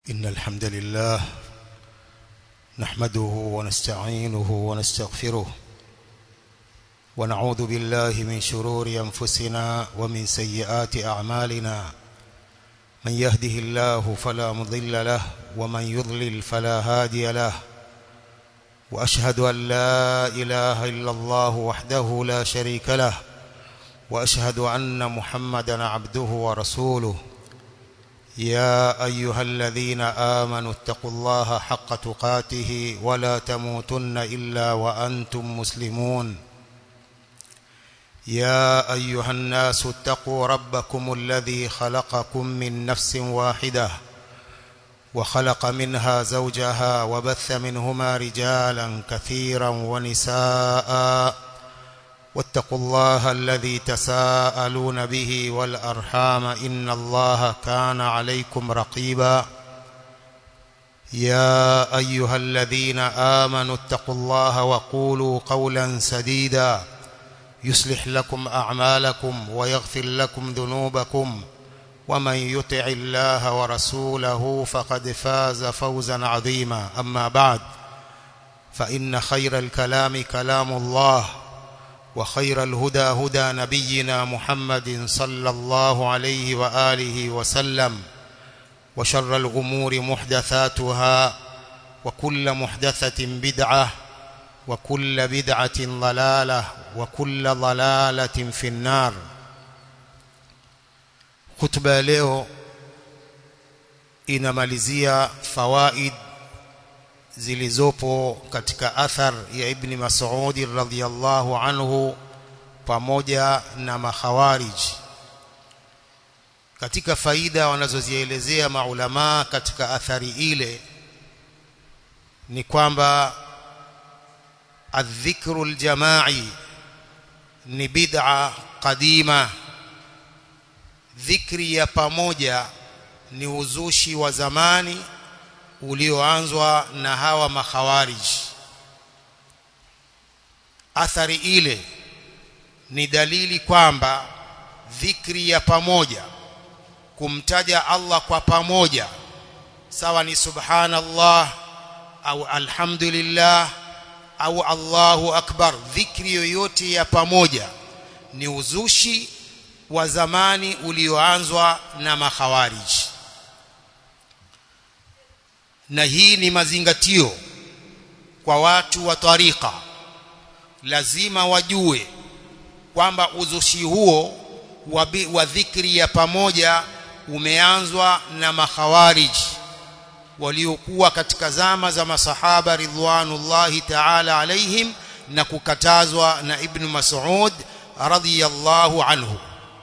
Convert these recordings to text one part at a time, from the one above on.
إن الحمد لله نحمده ونستعينه ونستغفره ونعوذ بالله من شرور أنفسنا ومن سيئات أعمالنا من يهده الله فلا مضل له ومن يضلل فلا هادي له وأشهد أن لا إله إلا الله وحده لا شريك له وأشهد أن محمدا عبده ورسوله يا أيها الذين آمنوا اتقوا الله حق تقاته ولا تموتن إلا وأنتم مسلمون يا أيها الناس اتقوا ربكم الذي خلقكم من نفس واحدة وخلق منها زوجها وبث منهما رجالا كثيرا ونساء واتقوا الله الذي تساءلون به والأرحام إن الله كان عليكم رقيبا يا أيها الذين آمنوا اتقوا الله وقولوا قولا سديدا يصلح لكم أعمالكم ويغفر لكم ذنوبكم ومن يطع الله ورسوله فقد فاز فوزا عظيما أما بعد فإن خير الكلام كلام الله وخير الهدى هدى نبينا محمد صلى الله عليه وآله وسلم وشر الأمور محدثاتها وكل محدثة بدعة وكل بدعة ضلالة وكل ضلالة في النار خطبة leo inamalizia fawaid zilizopo katika athar ya ibni Mas'ud radhiyallahu anhu pamoja na makhawarij katika faida wanazozielezea maulama katika athari ile ni kwamba adhikru aljamai ni bid'a qadima dhikri ya pamoja ni uzushi wa zamani ulioanzwa na hawa makhawarij athari ile ni dalili kwamba dhikri ya pamoja kumtaja Allah kwa pamoja sawa ni subhanallah au alhamdulillah au Allahu akbar dhikri yoyote ya pamoja ni uzushi wa zamani ulioanzwa na makhawarij na hii ni mazingatio kwa watu wa tarika lazima wajue kwamba uzushi huo wa, wa dhikri ya pamoja umeanzwa na makhawarij waliokuwa katika zama za masahaba ridwanullahi ta'ala alaihim na kukatazwa na ibn Mas'ud radhiyallahu anhu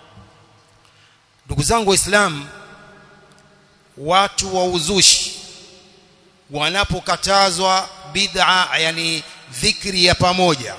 ndugu zangu waislamu watu wa uzushi wanapokatazwa bid'a yani dhikri ya pamoja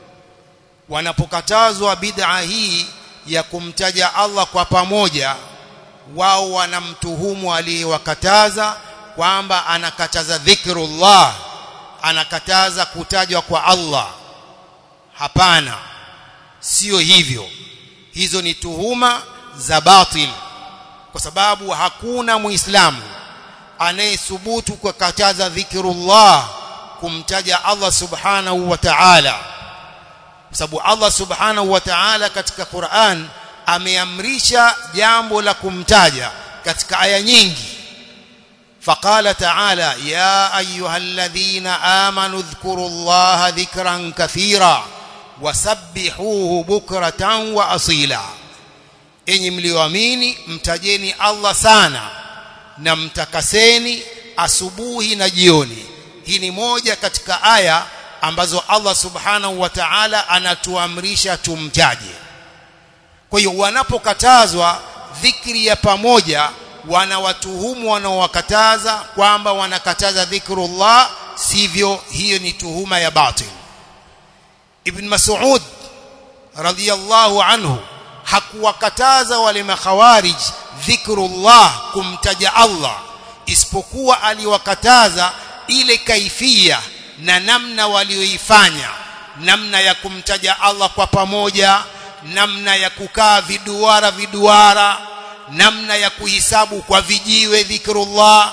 wanapokatazwa bid'a hii ya kumtaja Allah kwa pamoja wao wanamtuhumu aliyewakataza kwamba anakataza dhikrullah anakataza kutajwa kwa Allah hapana sio hivyo hizo ni tuhuma za batil kwa sababu hakuna muislamu anayethubutu kukataza dhikrullah kumtaja Allah subhanahu wa ta'ala kwa sababu Allah subhanahu wa ta'ala katika Qur'an ameamrisha jambo la kumtaja katika aya nyingi فقال تعالى يا ايها الذين امنوا اذكروا الله ذكرا كثيرا وسبحوه بكره واصيلا enyi mlioamini mtajeni Allah sana na mtakaseni asubuhi na jioni hii ni moja katika aya ambazo Allah subhanahu wa ta'ala anatuamrisha tumtaje kwa hiyo wanapokatazwa dhikri ya pamoja wanawatuhumu wanaowakataza kwamba wanakataza dhikrullah sivyo hiyo ni tuhuma ya batil ibn mas'ud radhiyallahu anhu hakuwakataza wale makhawarij dhikrullah kumtaja Allah isipokuwa aliwakataza ile kaifia na namna walioifanya namna ya kumtaja Allah kwa pamoja namna ya kukaa viduara viduara namna ya kuhisabu kwa vijiwe dhikrullah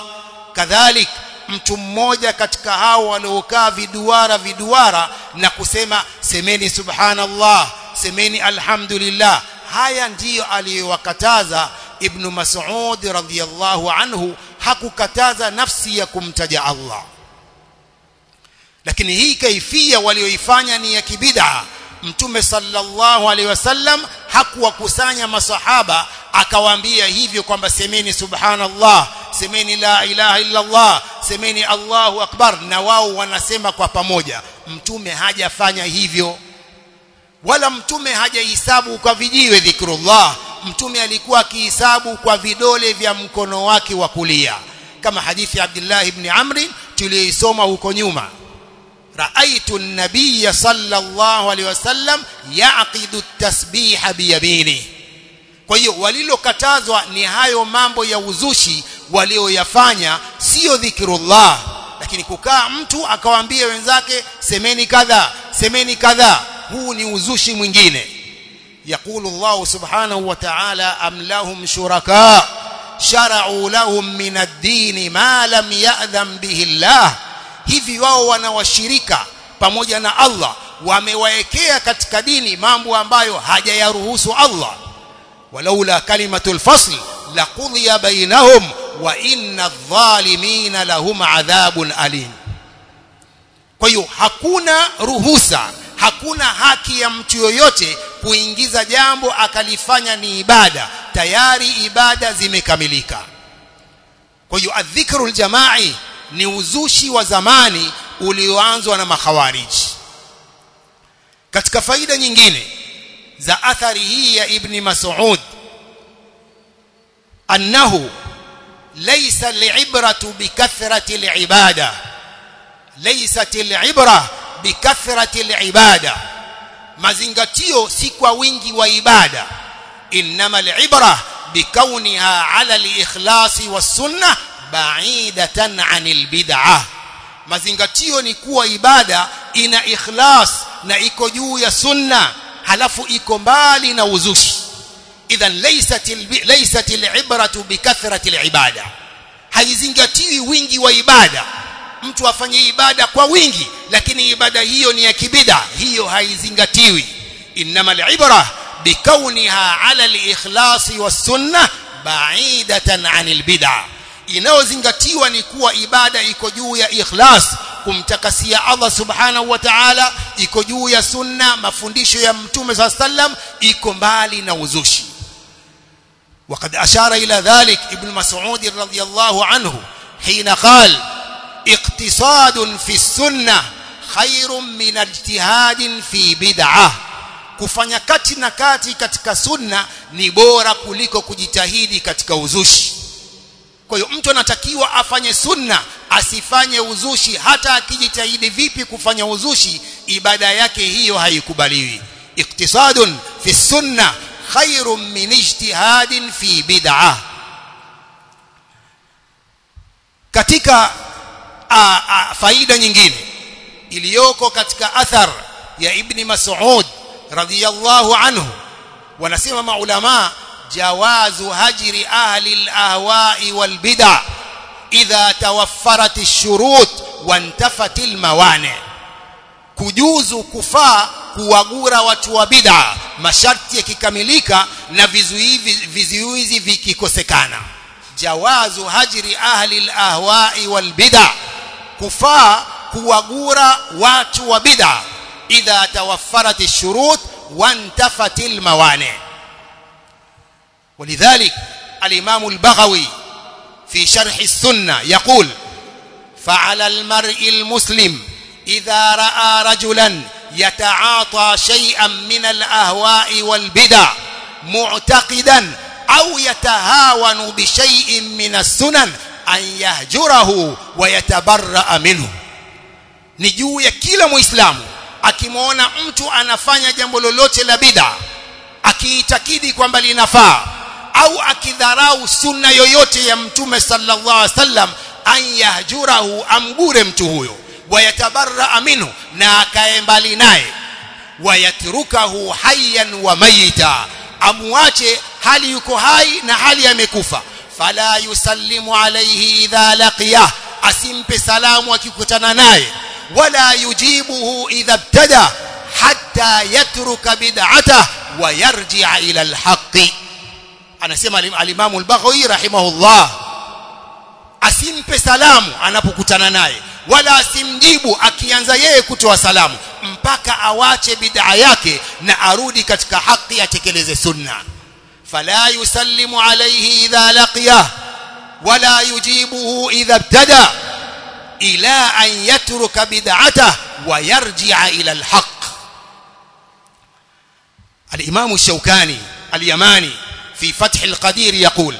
kadhalik mtu mmoja katika hao waliokaa viduara viduara na kusema semeni subhanallah semeni alhamdulillah haya ndiyo aliyowakataza ibn Mas'ud radhiyallahu anhu hakukataza nafsi ya kumtaja Allah lakini hii kaifia walioifanya ni ya kibid'a mtume sallallahu alaihi wasallam hakuwakusanya masahaba akawaambia hivyo kwamba semeni subhanallah semeni la ilaha illa Allah semeni Allahu akbar na wao wanasema kwa pamoja mtume hajafanya hivyo wala mtume hajahisabu kwa vijiwe dhikrullah mtume alikuwa akihisabu kwa vidole vya mkono wake wa kulia kama hadithi ya Abdullah ibn Amr tuliyoisoma huko nyuma raaitu an-nabiy sallallahu alaihi wasallam yaqidu at-tasbiha biyamini kwa hiyo walilokatazwa ni hayo mambo ya uzushi walioyafanya sio dhikrullah lakini kukaa mtu akawaambia wenzake semeni kadha semeni kadha huu ni uzushi mwingine يقول الله سبحانه وتعالى أم لهم شركاء شرعوا لهم من الدين ما لم يأذن به الله hivi wao wanawashirika pamoja na Allah wamewaekea katika dini mambo ambayo hajayaruhusu Allah walaula kalimatul fasl laqudhiya bainahum wa inna adh-dhalimina lahum adhabun alim kwa hiyo hakuna ruhusa hakuna haki ya mtu yoyote kuingiza jambo akalifanya ni ibada tayari ibada zimekamilika kwa hiyo adhikrul jamai ni uzushi wa zamani ulioanzwa na makhawariji katika faida nyingine za athari hii ya ibni mas'ud annahu laysa al'ibratu bikathrati al'ibada laysat al'ibra bikathrati al'ibada mazingatio si kwa wingi wa ibada inma al'ibra bikauniha ala al-ikhlasi was-sunnah ba'idatan 'anil bid'ah mazingatio ni kuwa ibada ina ikhlas na iko juu ya sunna halafu iko mbali na uzushi idhan laysat laysat al-ibratu bikathrati al-ibada haizingatiwi wingi wa ibada mtu afanye ibada kwa wingi lakini ibada hiyo ni ya kibida hiyo haizingatiwi inma al-ibra bikauniha ala al-ikhlasi was-sunnah ba'idatan 'anil bid'ah inayozingatiwa ni kuwa ibada iko juu ya ikhlas kumtakasia Allah subhanahu wa ta'ala iko juu ya sunna mafundisho ya mtume صلى الله عليه وسلم iko mbali na uzushi وقد أشار إلى ذلك ابن مسعود رضي الله عنه حين قال اقتصاد في السنة خير من اجتهاد في بدعة kufanya kati na kati katika sunna ni bora kuliko kujitahidi katika uzushi kwa hiyo mtu anatakiwa afanye sunna asifanye uzushi hata akijitahidi vipi kufanya uzushi ibada yake hiyo haikubaliwi iktisadun fi sunna khairun min ijtihadin fi bid'ah katika a, a, faida nyingine iliyoko katika athar ya ibni mas'ud radhiyallahu anhu wanasema maulama جواز هجر أهل الأهواء والبدع إذا توفرت الشروط وانتفت الموانع kujuzu kufaa kuwagura watu wa bid'a masharti yakikamilika na vizuizi vizuizi vikikosekana jawazu hajri ahli alahwa'i walbid'a kufaa kuwagura watu wa bid'a idha tawaffarat ash-shurut wantafat al-mawani' ولذلك الإمام البغوي في شرح السنة يقول فعلى المرء المسلم إذا رأى رجلا يتعاطى شيئا من الأهواء والبدع معتقدا أو يتهاون بشيء من السنن أن يهجره ويتبرأ منه نجو ya kila muislamu akimwona mtu anafanya jambo lolote la bid'a akiitakidi kwamba linafaa au akidharau sunna yoyote ya mtume sallallahu alaihi wasallam an yahjurahu amgure mtu huyo wayatabarra minhu na akae mbali naye wayatrukahu hayyan wa mayita amuache hali yuko hai na hali amekufa fala yusallimu alayhi idha laqiyah asimpe salamu akikutana naye wala yujibuhu idha ibtada hatta yatruka bid'atah wa yarji'a ila alhaqi anasema al-Imam al-Baghawi rahimahullah asimpe salamu anapokutana naye wala asimjibu akianza yeye kutoa salamu mpaka awache bid'a yake na arudi katika haki atekeleze sunna fala yusallimu alayhi idha laqiyah wala yujibuhu idha ibtada ila an yatruka bid'atah wa yarji'a ila alhaq الإمام الشوكاني اليماني في فتح القدير يقول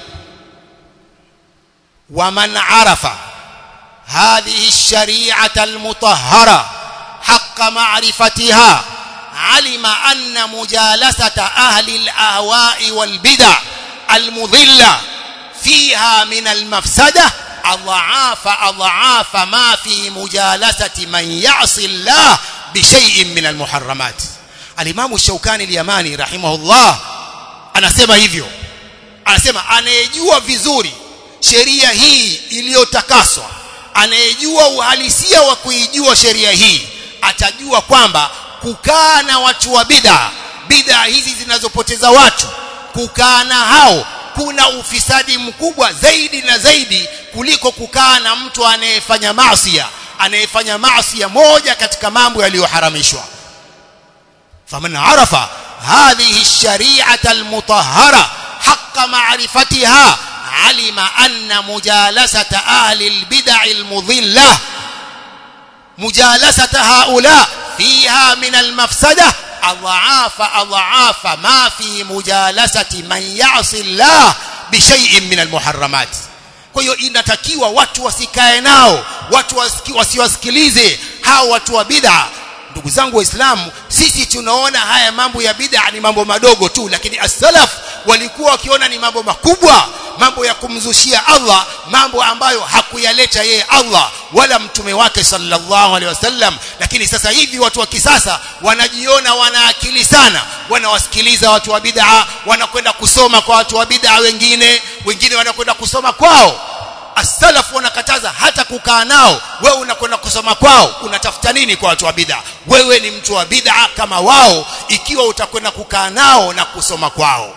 ومن عرف هذه الشريعة المطهرة حق معرفتها علم أن مجالسة أهل الأهواء والبدع المضلة فيها من المفسدة أضعاف أضعاف ما في مجالسة من يعصي الله بشيء من المحرمات alimamu shaukani al-yamani rahimahullah anasema hivyo anasema anayejua vizuri sheria hii iliyotakaswa anayejua uhalisia wa kuijua sheria hii atajua kwamba kukaa na watu wa bid'a bid'a hizi zinazopoteza watu kukaa na hao kuna ufisadi mkubwa zaidi na zaidi kuliko kukaa na mtu anayefanya maasi anayefanya maasi moja katika mambo yaliyoharamishwa فمن عرف هذه الشريعة المطهرة حق معرفتها علم أن مجالسة أهل البدع المضلة مجالسة هؤلاء فيها من المفسدة أضعاف أضعاف ما في مجالسة من يعصي الله بشيء من المحرمات kwa hiyo inatakiwa watu wasikae nao watu wasiwasikilize hao watu wa bid'a ndugu zangu waislamu sisi tunaona haya mambo ya bid'a ni mambo madogo tu lakini as-salaf walikuwa wakiona ni mambo makubwa mambo ya kumzushia Allah mambo ambayo hakuyaleta yeye Allah wala mtume wake sallallahu alaihi wasallam lakini sasa hivi watu wa kisasa wanajiona wana akili sana wanawasikiliza watu wa bid'a wanakwenda kusoma kwa watu wa bid'a wengine wengine wanakwenda kusoma kwao as-salaf wanakataza hata kukaa nao wewe unakwenda kusoma kwao unatafuta nini kwa watu wa bid'a wewe ni mtu wa bid'a kama wao ikiwa utakwenda kukaa nao na kusoma kwao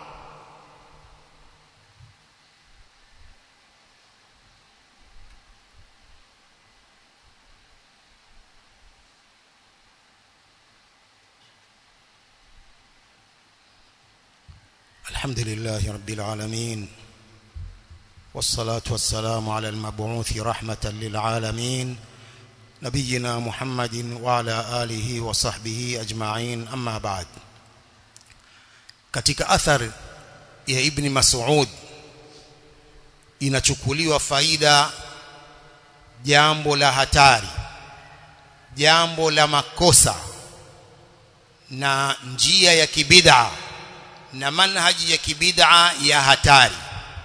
الحمد لله رب العالمين والصلاة والسلام على المبعوث رحمة للعالمين نبينا محمد وعلى آله وصحبه أجمعين أما بعد katika athar ya ibn Mas'ud inachukuliwa faida jambo la hatari jambo la makosa na njia ya kibid'a na manhaji ya kibid'a ya hatari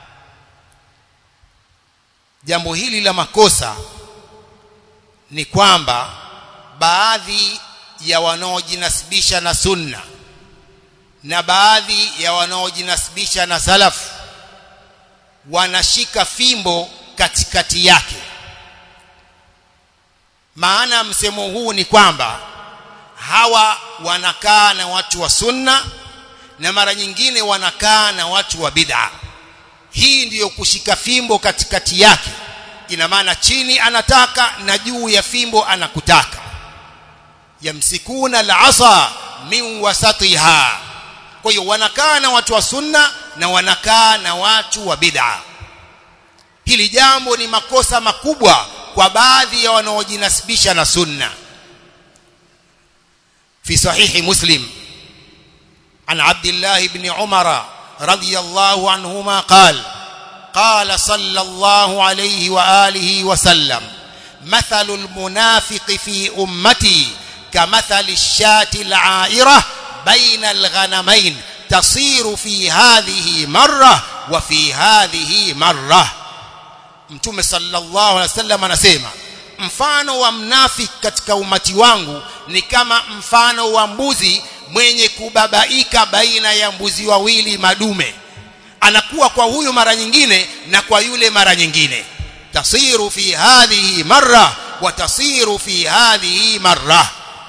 jambo hili la makosa ni kwamba baadhi ya wanaojinasibisha na sunna na baadhi ya wanaojinasibisha na salaf wanashika fimbo katikati yake maana msemo huu ni kwamba hawa wanakaa na watu wa sunna na mara nyingine wanakaa na watu wa bid'a hii ndiyo kushika fimbo katikati yake ina maana chini anataka na juu ya fimbo anakutaka yamsikuna al-asa min wasatiha kwa hiyo wanakaa na watu wa sunna na wanakaa na watu wa bid'a hili jambo ni makosa makubwa kwa baadhi ya wanaojinasibisha na sunna fi sahihi muslim an abdullah ibn umara رضي الله عنهما قال قال صلى الله عليه واله وسلم مثل المنافق في امتي كمثل الشاة العائرة بين الغنمين تصير في هذه مرة وفي هذه مرة mtume sallallahu alaihi wasallam anasema mfano wa mnafiki katika umati wangu ni kama mfano wa mbuzi mwenye kubabaika baina ya mbuzi wawili madume anakuwa kwa huyu mara nyingine na kwa yule mara nyingine tasiru fi hadhihi marra wa tasiru fi hadhihi marra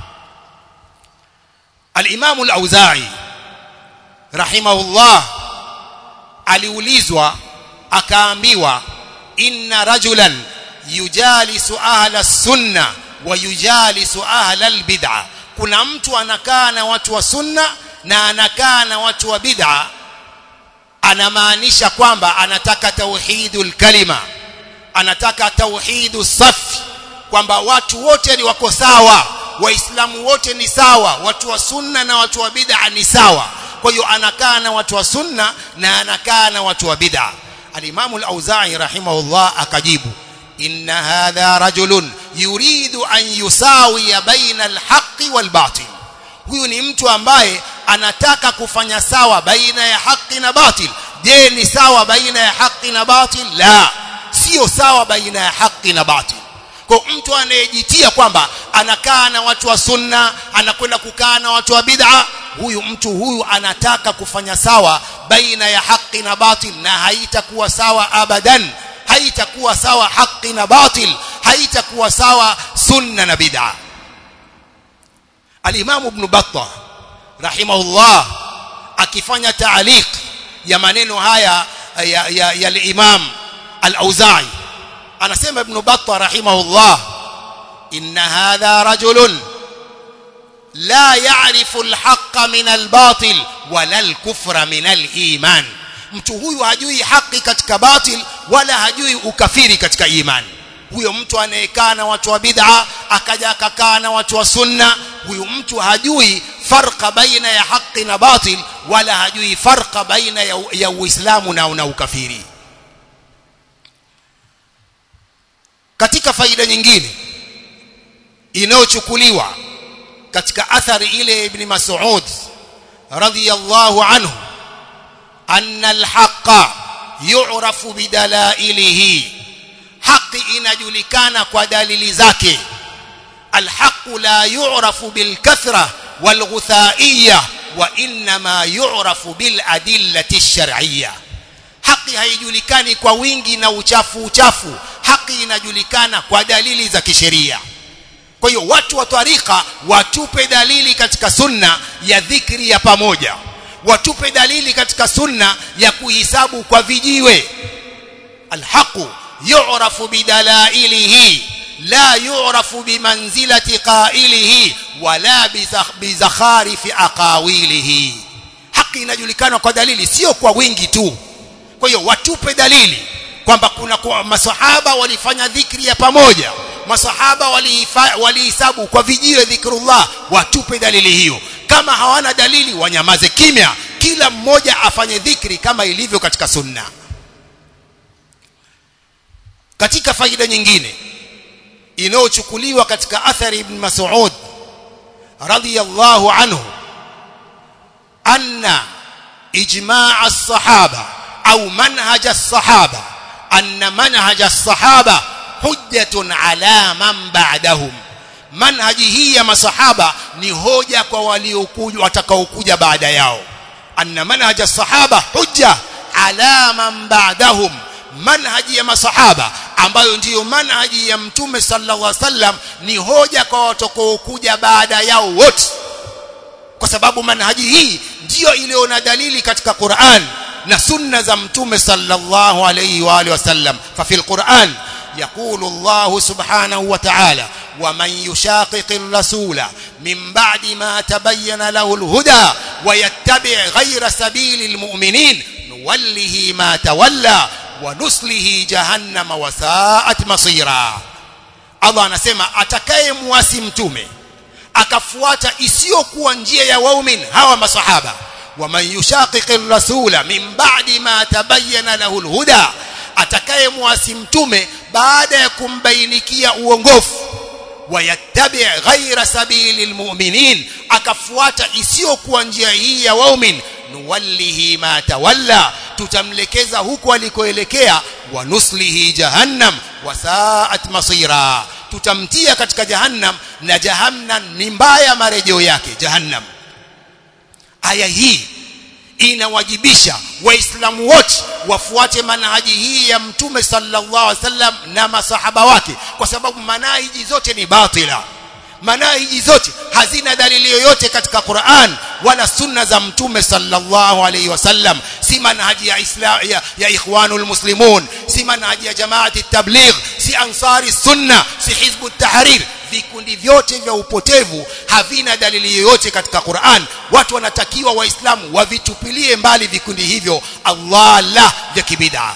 al-Imam al-Auza'i rahimahullah aliulizwa akaambiwa inna rajulan yujalisu ahla sunna wa yujalisu ahla albid'a kuna mtu anakaa na watu wa sunna na anakaa na watu wa bid'a anamaanisha kwamba anataka tauhidul kalima anataka tauhidu safi kwamba watu wote ni wako sawa waislamu wote ni sawa watu wa sunna na watu wa bid'a ni sawa kwa hiyo anakaa na watu wa sunna na anakaa na watu wa bid'a al-Imam al-Auza'i rahimahullah akajibu inna hadha rajulun yuridu an yusawiya baina al-haqqi wal-batil huyu ni mtu ambaye anataka kufanya sawa baina ya haki na batil je ni sawa baina ya haki na batil la sio sawa baina ya haki na batil kwa mtu anayejitia kwamba anakaa na watu wa sunna anakwenda kukaa na watu wa bid'a huyu mtu huyu anataka kufanya sawa baina ya haki na batil na haitakuwa sawa abadan haitakuwa sawa haki na batil haitakuwa sawa sunna na bid'a al-Imam Ibn Battah rahimahullah akifanya taaliq ya maneno haya ya, ya, ya al-Imam al-Auza'i anasema Ibn Battah rahimahullah inna hadha rajulun la ya'rifu al-haqqa min al-batil wala al-kufra min al-iman mtu huyu hajui haki katika batil wala hajui ukafiri katika imani huyo mtu anayekaa na watu wa bid'a akaja akakaa na watu wa sunna huyu mtu hajui farqa baina ya haki na batil wala hajui farqa baina ya, ya uislamu na, na ukafiri katika faida nyingine inayochukuliwa katika athari ile ibn Mas'ud radhiyallahu anhu anna al-haqqa yu'rafu bidalailihi haki inajulikana kwa dalili zake alhaqu la yu'rafu bilkathra walghuthaiya wa inma yu'rafu biladillati ash-shar'iyya haki haijulikani kwa wingi na uchafu uchafu haki inajulikana kwa dalili za kisheria kwa hiyo watu wa tarika watupe dalili katika sunna ya dhikri ya pamoja watupe dalili katika sunna ya kuhisabu kwa vijiwe alhaqu yu'rafu bidalailihi la yu'rafu bimanzilati qailihi wala bizakharifi aqawilihi haki inajulikana kwa dalili sio kwa wingi tu kwa hiyo watupe dalili kwamba kuna kwa masahaba walifanya dhikri ya pamoja masahaba walihisabu kwa vijiwe dhikrullah watupe dalili hiyo kama hawana dalili wanyamaze kimya kila mmoja afanye dhikri kama ilivyo katika sunna katika faida nyingine inayochukuliwa katika athari ibn Mas'ud radiyallahu anhu anna ijma' as-sahaba au manhaj as-sahaba anna manhaj as-sahaba hujjatun ala man ba'dahum manhaji hii ya masahaba ni hoja kwa waliokuja watakaokuja baada yao anna manhaj as-sahaba hujja ala man ba'dahum manhaji ya masahaba ambayo ndiyo manhaji ya mtume sallallahu alaihi wasallam ni hoja kwa watakaokuja baada yao wote kwa sababu manhaji hii ndiyo iliyo na dalili katika Qur'an na sunna za mtume sallallahu alaihi wa alihi wasallam fa fil Qur'an يقول الله سبحانه وتعالى ومن يشاقق الرسول من بعد ما تبين له الهدى ويتبع غير سبيل المؤمنين نوله ما تولى ونسله جهنم وساءت مصيرا Allah anasema atakaye muasi mtume akafuata isiyokuwa njia ya waumin hawa masahaba waman yushaqiqir rasula min ba'di ma tabayyana lahu alhuda atakaye muasi mtume baada ya kumbainikia uongofu wayattabi ghaira sabili almu'minin akafuata isiyokuwa njia hii ya waumin nuwallihi ma tawalla tutamlekeza huko alikoelekea wa nuslihi jahannam wasaat masira tutamtia katika jahannam na jahannam ni mbaya marejeo yake jahannam aya hii inawajibisha waislamu wote wafuate manhaji hii ya mtume sallallahu alaihi wasallam na masahaba wake kwa sababu manhaji zote ni batila manhaji zote hazina dalili yoyote katika Qur'an wala sunna za mtume sallallahu alaihi wasallam si manhaji ya islam ya, ya ikhwanul muslimun si manhaji ya jamaati tabligh si ansari sunna si hizbu tahrir vikundi vyote vya upotevu havina dalili yoyote katika Qur'an watu wanatakiwa waislamu wavitupilie mbali vikundi hivyo Allah la vya kibid'a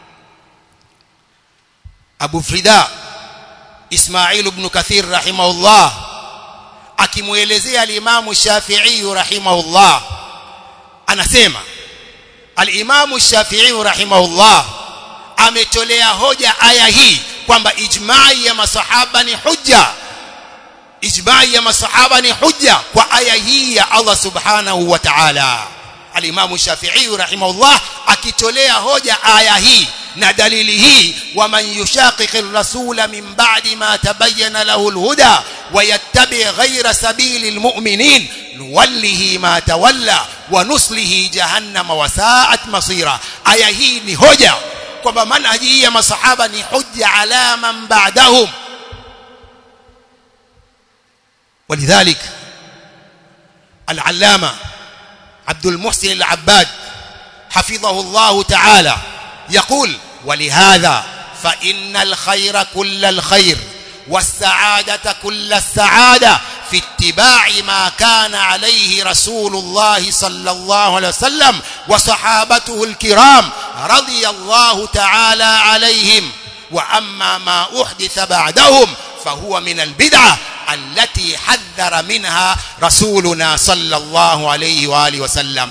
Abu Frida Ismail ibn Kathir rahimahullah akimuelezea al-Imam Shafi'i rahimahullah anasema al-Imam Shafi'i rahimahullah ametolea hoja aya hii kwamba ijma'i ya masahaba ni hujja ijma'i ya masahaba ni hujja kwa aya hii ya Allah subhanahu wa ta'ala al-Imam Shafi'i rahimahullah akitolea hoja aya hii na dalili hii waman yushaqiqir rasula min ba'di ma tabayyana lahu al-huda wa yattabi ghayra sabili al-mu'minin nuwallihi ma tawalla wa nuslihi jahannama wa sa'at masira aya hii ni hoja kwamba manhaji hii ya masahaba ni hujja ala man ba'dahum ولذلك العلامة عبد المحسن العباد حفظه الله تعالى يقول ولهذا فإن الخير كل الخير والسعادة كل السعادة في اتباع ما كان عليه رسول الله صلى الله عليه وسلم وصحابته الكرام رضي الله تعالى عليهم وأما ما أحدث بعدهم فهو من البدعة التي حذر منها رسولنا صلى الله عليه وآله وسلم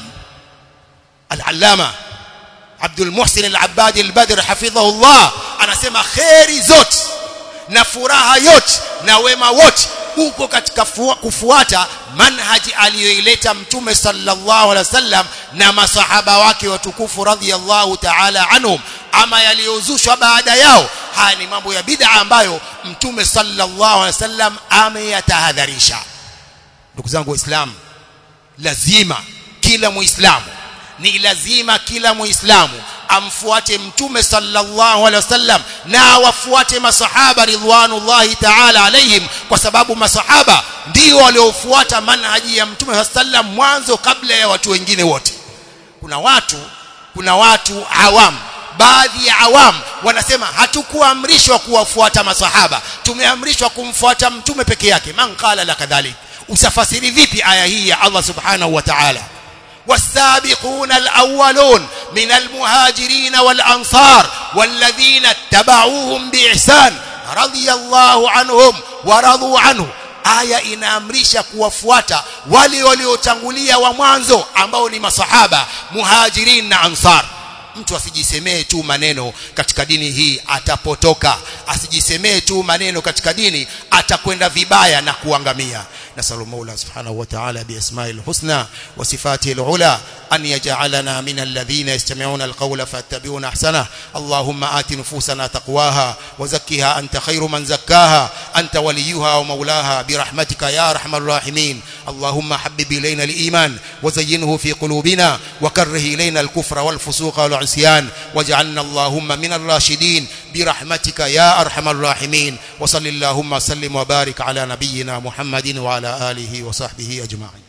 العلامة عبد المحسن العبادي البدر حفظه الله anasema kheri zote na furaha yote na wema wote uko katika kufuata manhaji aliyoileta mtume sallallahu alaihi wasallam na masahaba wake watukufu radhiyallahu ta'ala anhum ama yaliyozushwa baada yao haya ni mambo ya bid'a ambayo mtume sallallahu alaihi wasallam ameyatahadharisha ndugu zangu waislamu lazima kila muislamu ni lazima kila muislamu amfuate mtume sallallahu alaihi wasallam na awafuate masahaba ridwanullahi ta'ala alaihim kwa sababu masahaba ndio waliofuata manhaji ya mtume sallam mwanzo kabla ya watu wengine wote kuna watu kuna watu awam baadhi ya awam wanasema hatukuamrishwa kuwafuata masahaba tumeamrishwa kumfuata mtume peke yake man qala la kadhalik usafasiri vipi aya hii ya Allah subhanahu wa ta'ala والسابقون الأولون من المهاجرين والأنصار والذين اتبعوهم بإحسان رضي الله عنهم ورضوا عنه aya inaamrisha kuwafuata wale waliotangulia wa mwanzo ambao ni masahaba muhajirin na ansar mtu asijisemee tu maneno katika dini hii atapotoka asijisemee tu maneno katika dini atakwenda vibaya na kuangamia نسأل المولى سبحانه وتعالى بأسماء الحسنى وصفاته العلى أن يجعلنا من الذين يستمعون القول فاتبعون أحسنه اللهم آت نفوسنا تقواها وزكها أنت خير من زكاها أنت وليها ومولاها برحمتك يا أرحم الراحمين اللهم حبب إلينا الإيمان وزينه في قلوبنا وكره إلينا الكفر والفسوق والعصيان واجعلنا اللهم من الراشدين برحمتك يا أرحم الراحمين وصل اللهم وسلم وبارك على نبينا محمد وعلى آله وصحبه أجمعين